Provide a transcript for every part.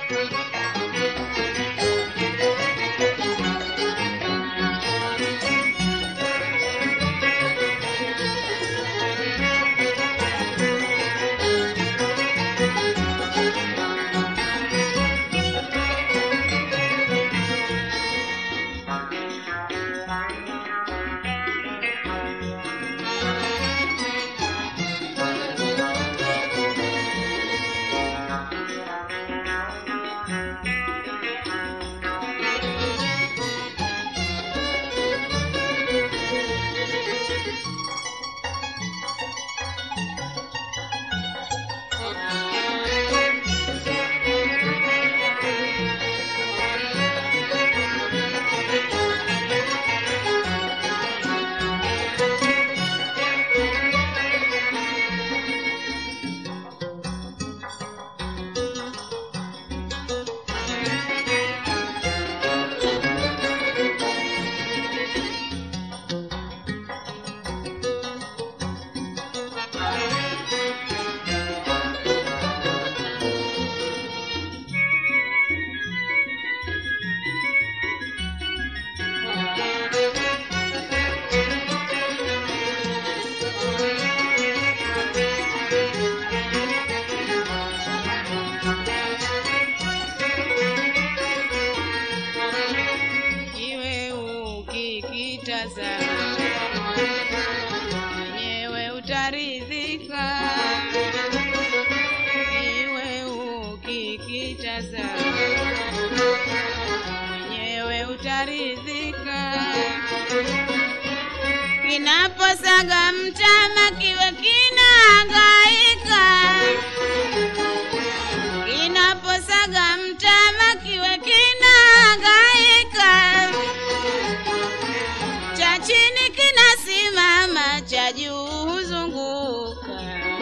Iwe ukikitazama mwenyewe utaridhika, iwe ukikitazama mwenyewe utaridhika. Kinaposaga mtama kiwe kinahangaika, kinaposaga mtama kiwe kinahangaika, cha chini kinasimama, cha juu huzunguka,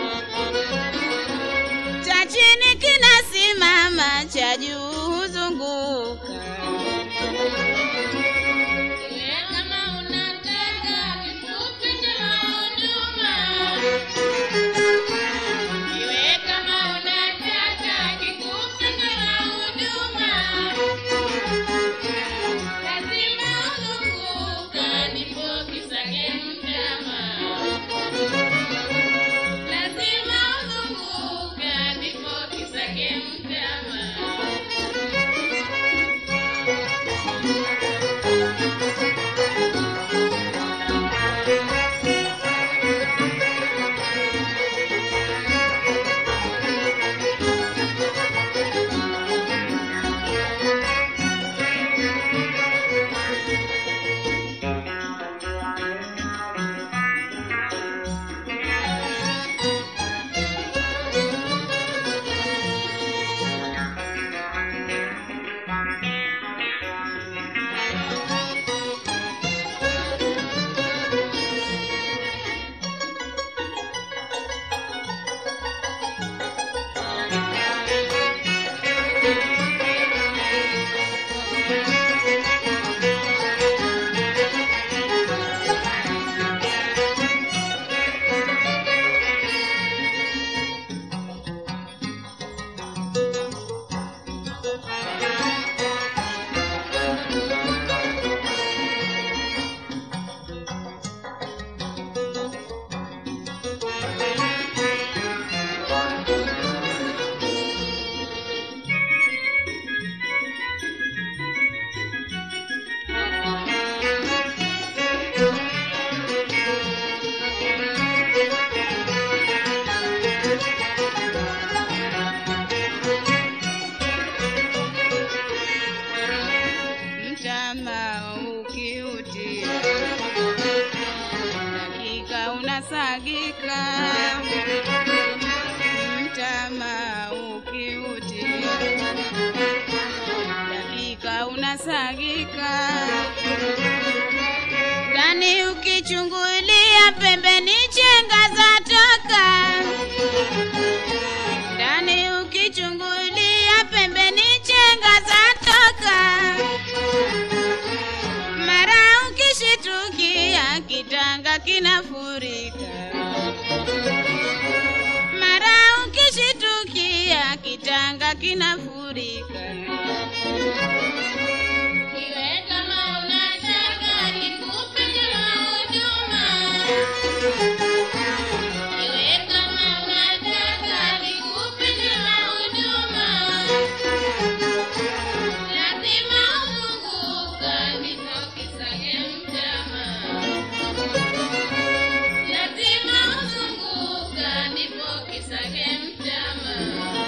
cha chini kinasimama, cha juu huzunguka. Iwe kama unataka kifupi cha huduma. Iwe kama unataka kifupi cha huduma. Lazima uzunguka ndipo kisage mtama. Lazima uzunguka ndipo kisage mtama. Mtama ukiutia dakika unasagika, mtama ukiutia dakika unasagika, ndani ukichungulia pembeni chenga zatoka, ndani ukichungulia pembeni chenga zatoka mara ukishitukia kitanga kinafurika, mara ukishitukia kitanga kinafurika. Iwe kama unataka nikupe jema huduma. Iwe kama unataka nikupe jema huduma. Lazima uzunguka ndipo kisage mtama. Lazima uzunguka ndipo kisage mtama.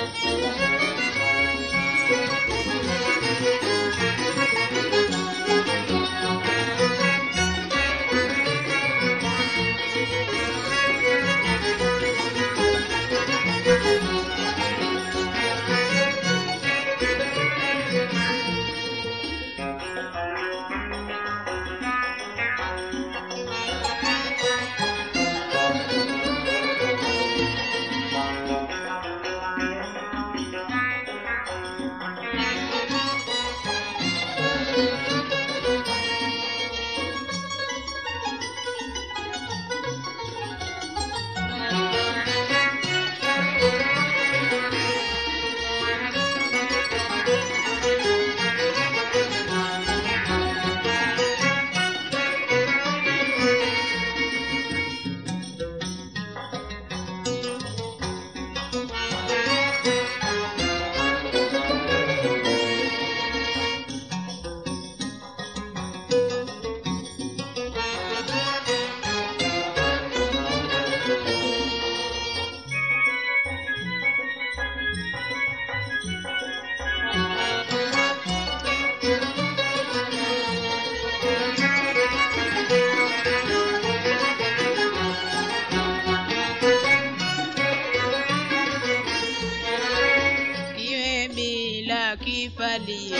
iwe bila kifalio,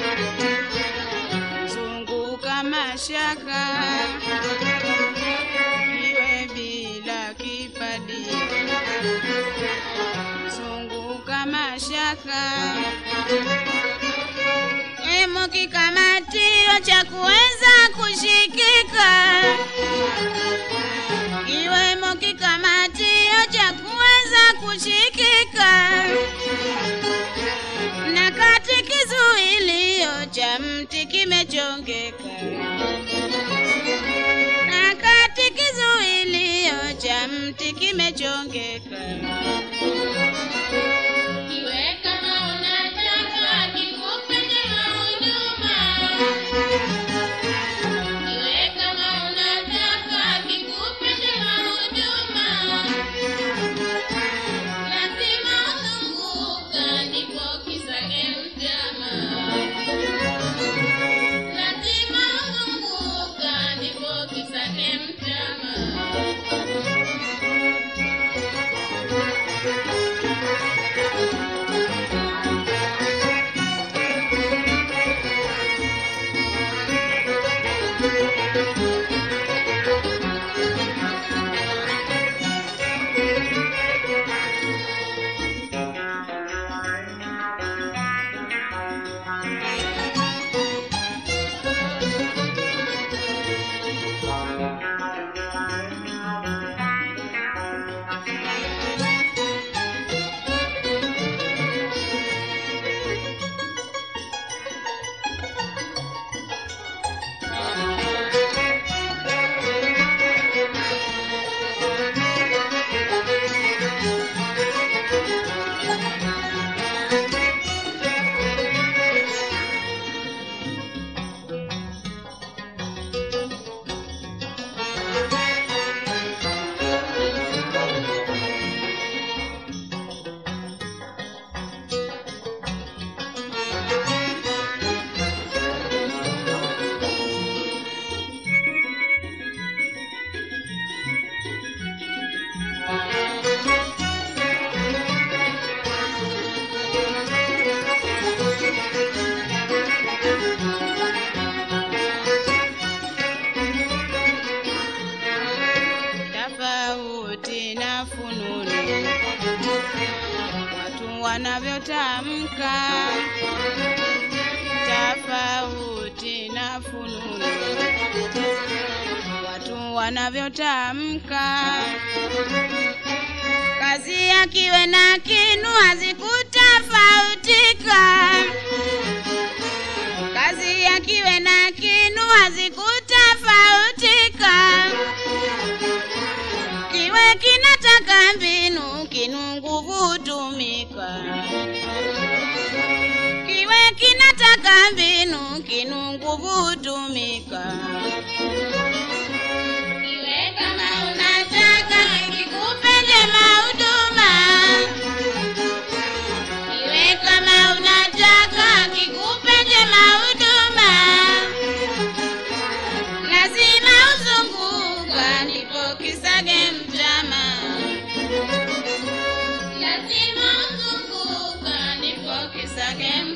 zunguka mashaka, iwe bila kifalio, zunguka mashaka, emo kikamatio cha kuweza kushikika, iwemo kikamatio cha kuweza kushikika na kati kizuilio cha mti kimechongeka, na kati kizuilio cha mti kimechongeka. Iwe kama unataka nikupe jema huduma. Iwe kama unataka nikupe jema huduma. Lazima uzunguka ndipo kisage mtama. Lazima uzunguka ndipo kisage mtama. tofauti na fununu watu wanavyotamka, tofauti na fununu watu wanavyotamka. Kazi ya kiwe na kinu hazikutofauti tofautika. Kazi ya kiwe na kinu hazikutofautika. Kiwe kinataka mbinu, kinu nguvu hutumika. Kiwe kinataka mbinu, kinu nguvu hutumika. Iwe kama Unataka kikupe njema huduma, iwe kama unataka kikupe njema huduma, lazima uzunguka ndipo kisage mtama. lazima uzunguka ndipo Kisage